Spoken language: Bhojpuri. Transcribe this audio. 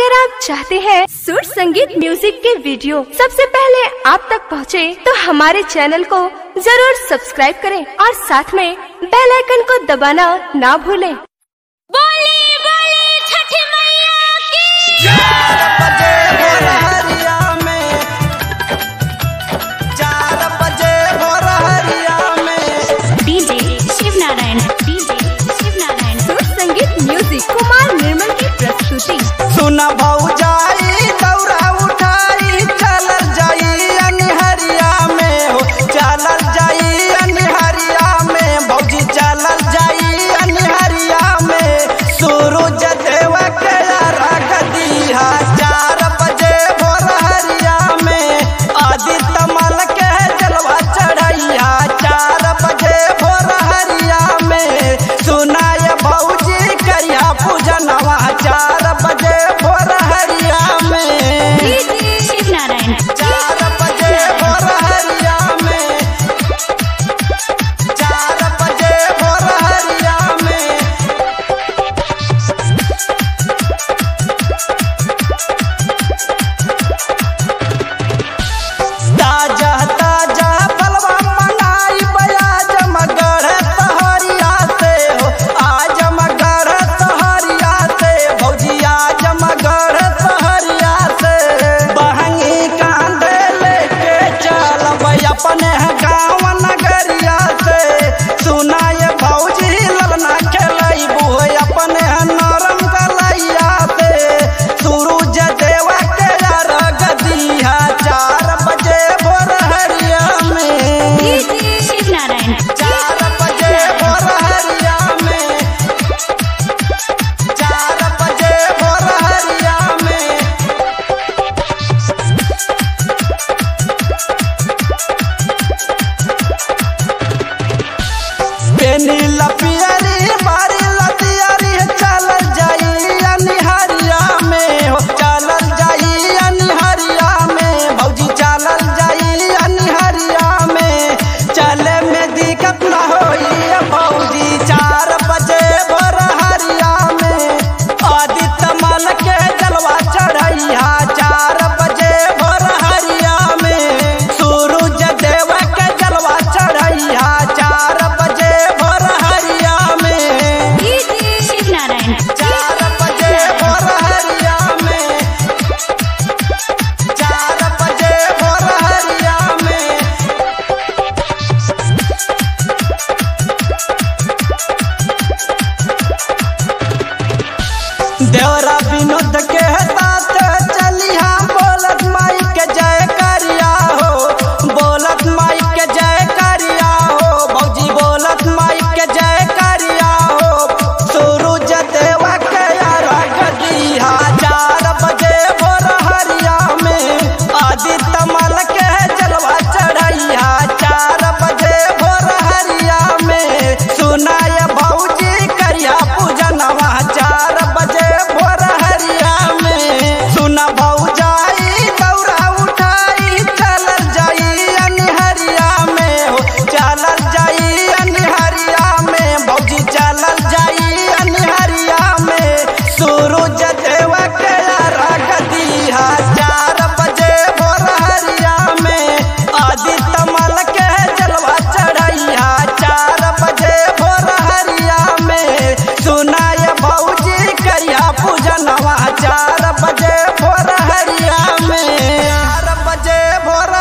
अगर आप चाहते हैं सुर संगीत म्यूजिक के वीडियो सबसे पहले आप तक पहुंचे, तो हमारे चैनल को जरूर सब्सक्राइब करें और साथ में बेल आइकन को दबाना ना भूलें। बोली बोली छठ मैया की चार बजे भोर हरिया में चार बजे भोर हरिया में DJ Shiv Narayan DJ Shiv Narayan Sur Sangeet music Kumar निर्मल की प्रस्तुति सुन भौजाई दौरा उठाई चल जाई अनहरिया में हो चल जाई अनहरिया में भौजी चल जाई अनहरिया में सूरज देव के रख दिया चार बजे भोर हरिया में आदित्य मल के जलवा चढ़ैया चार बजे भोर हरिया में सुनाय भौजी करिया पूजनवा चार बजे भोर हरिया में शिव नारायण चार बजे भोर हरिया में चार बजे भोर हरिया में ताजा ताजा फलवा मंगाई बयाज मगर तहरिया से हो आज मगर तहरिया से भौजी आज मगर तहरिया से बहंगी कांधे लेके चलब अपने गाँव नगरिया से सुनाए भौजी ललना खेलैबू अपने नरम कलैया से सूरज देवा के रग दिया चार बजे भोर हरिया में शिव नारायण चार बजे भोर हरिया में चार बजे भोर हरिया में बेनी लपियरी मारी लतियरी चल जाई अनिहरिया में हो चल जाई अनिहरिया में भौजी चल जाई अनिहरिया में चले में दिक्कत न होई भौजी चार बजे भोर हरिया में आदित्य मल के जलवा चढ़ैया चार बजे भोर हरिया में सूरज देव के जलवा चढ़ैया चार बजे भोर हरिया में शिव नारायण चार बजे भोर हरिया में चार बजे भोर हरिया में देवरा विनोद के साथ चलिया बोलत माई के जय करिया हो बोलत माई के जय करिया हो भौजी बोलत माई के जय करिया हो सूरज देवा के रख दिया चार बजे भोर हरिया में आदित्य मल के जलवा चढ़ैया चार बजे भोर हरिया में सुनाय भौजी करिया पूजनवा चार बजे भोर हरिया में सुन भौजाई दौरा उठाई चल जाई अनहरिया में हो चल जाई अनहरिया में भौजी चल जाई अनहरिया में सूरज देव के रख दिया चार बजे भोर हरिया में आदित्य मल के जलवा चढ़ैया चार बजे भोर हरिया में सुनाय भौजी करिया पूजनवा चार बजे भोर हरिया में चार बजे भोर